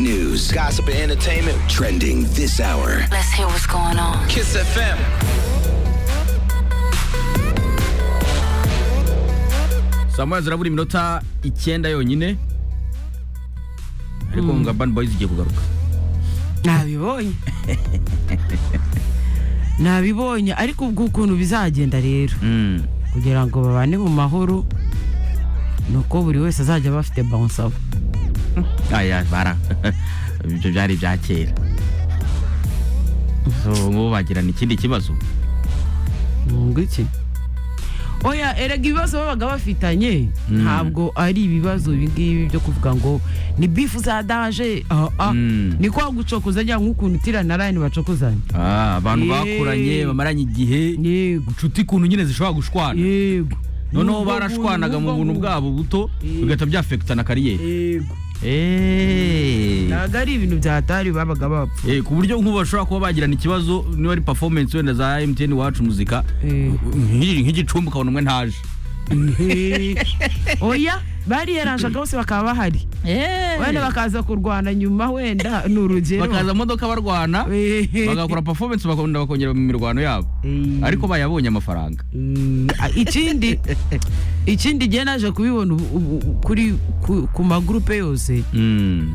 news, gossip, and entertainment trending this hour. Let's hear what's going on. Kiss FM. saa moya zirabura iminota icyenda yonyine ariko ngo bani boyizi igiye kugaruka nabibonye nabibonye ariko ubwo ukuntu bizagenda rero Mm. kugira ngo babane mu mahoro ni uko buri wese azajya aba afite bonsabo aya bara ibyo byari ibya kera so ubu bagirana ikindi kibazo ngo iki oya erega ibibazo babaga bafitanye ntabwo ari ibibazo ibi ngibi byo kuvuga ngo ni bifu za daje ah, ah. Mm. ni kwa gucokozanya nk'ukuntu tira na rayani bacokozanya Ah, abantu Yee. bakuranye bamaranye igihe yego inshuti kuntu nyine zishobora gushwana yego noneho N'ubwo barashwanaga mu buntu, buntu n'ubwo bwabo buto Yee. bigahita byafekitana kariyeri yego Eh. ntabwo ari ibintu byatari babaga bapfa Eh, ku buryo nk'ubu bashobora kuba bagirana ikibazo niba ari performance wenda za MTN iwacu muzika Eh. nk'igi- nk'igicumbi ukabona umwe ntaje Ehe. oya bariyeranjaga bose bakaba bahari wenda bakaza kurwana nyuma wenda ni urugero bakaza mu modoka barwana Ehe. bagakora performance bakunda bakongera mu mirwano yabo Eh. ariko bayabonye amafaranga Mm, a- ikindi ikindi gihe naje kubibona ubu- ubu- ubu kuri ku- ku magurupe yose Mm.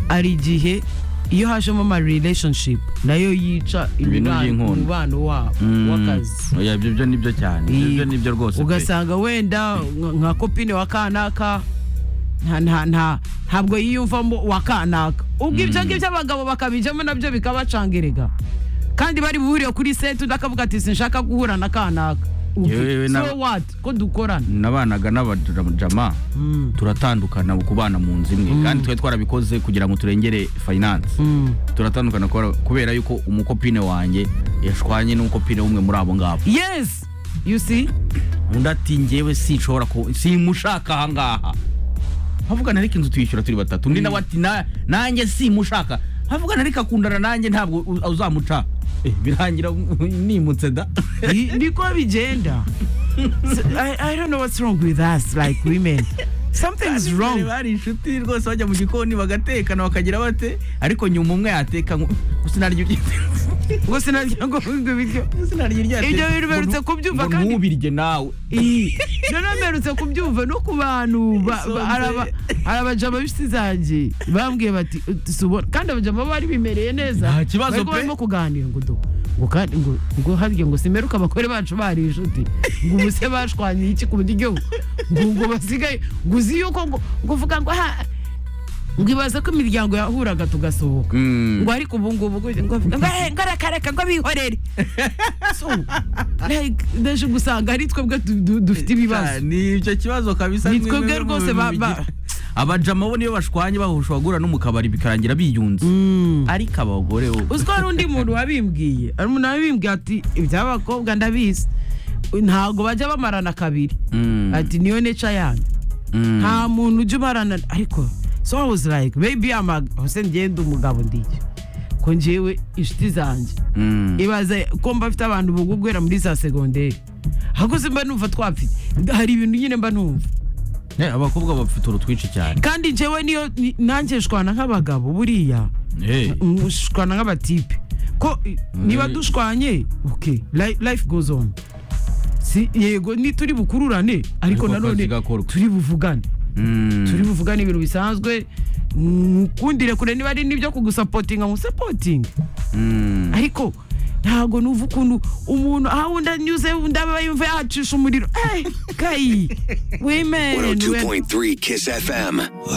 ari igihe iyo hajemo ama relationship nayo yica Ibintu imibano- by'inkondo. umubano wabo Mm. w'akazi Oya, ibyo byo nibyo cyane ibyo byo nibyo rwose pe. ugasanga wenda nka- nka kopine wa kanaka nta- nta- nta- ntabwo yiyumvamo wa kanaka ubwo ibyo ngibyo abagabo bakabijyamo nabyo bikabacanga erega kandi bari buhuriye kuri seti undi akavuga ati sinshaka guhura na kanaka Ubwo Yewe na- so what ko dukorana nabanaga n'abajama Mm. turatandukana kubana mu nzu imwe kandi twari twarabikoze kugira ngo turengere finance Mm. turatandukana kubera- kubera yuko umukopine wanjye yashwanye n'umukopine w'umwe muri abo ngabo yes you see undi ati njyewe sinshobora ku simushaka ahangaha havugana ariko inzu tuyishyura turi batatu undi nawe ati "Na- nanjye simushaka havugana ariko akundana nanjye ntabwo u- uzamuca Eh, birangira nimutse da Ni- niko bigenda So, I, I don't know what's wrong with us like women something's Bari- wrong bari inshuti rwose bajya mu gikoni bagatekana bakagira bate ariko nyuma umwe yateka ngo sinarya ibyo ngo sinarya ngo ngo ibiryo sinarya irya Ibyo bintu mperutse kubyumva kandi- ntubirye nawe Iyi, noneho mperutse kubyumva no ku bantu ba- ba- Isonzeye. hari aba- hari abajama b'inshuti zanjye bambwiye bati tubona kandi abajama bari bimereye neza Nta kibazo Bari kuba pe. barimo kuganira ngo do ngo kandi ngo ngo harya ngo simeruka abagore bacu bari inshuti ngo ubuse bashwanye iki ku buryo ngo ngo basigaye ngo uzi yuko ngo ngo uvuga ngo ha ngo ibaza ko imiryango yahuraga tugasohoka Mm. ngo ariko ubu ngubu ngo ngo ngo ngo reka reka ngo bihorere so like ndaje gusanga ari twebwe du- du- dufite ibibazo ni ibyo kibazo kabisa Ni ni twebwe bimwe mu rwose bintu ba- ba- bigira- abajama bo niyo bashwanye bahushwa guhura no mu kabari bikarangira biyunze ariko abagore bo uziko hari undi muntu wabimbwiye hari umuntu wabimbwiye ati iby'abakobwa ndabizi ntabwo bajya bamarana kabiri Mm. ati niyo neca yanyu Mm. nta muntu ujya umarana ariko so I was like maybe I'm a- hose ngenda umugabo ndiki ko njyewe inshuti zanjye Mm. ibaze ko mba mfite abantu bugwa guhera muri za segonderi ahubwo se mba numva twapfite hari ibintu nyine mba numva Eh, abakobwa bafite uru twinshi cyane kandi njyewe niyo ni- nanjye shwana nk'abagabo buriya Eh. mm, shwana nk'abatipe ko i- niba dushwanye okay li- life goes on si yego ni turi bukururane ariko Ariko akazi nanone gakorwa. turi buvugane Mm. turi buvugane ibintu bisanzwe mukundire kure niba ari n'ibyo kugusapotinga musapotinge Mm. ariko ntabwo numva ukuntu umuntu aho undi anyuze undi aba yumva yahacisha umuriro Eh, kayi wemene 102.3 Kiss FM.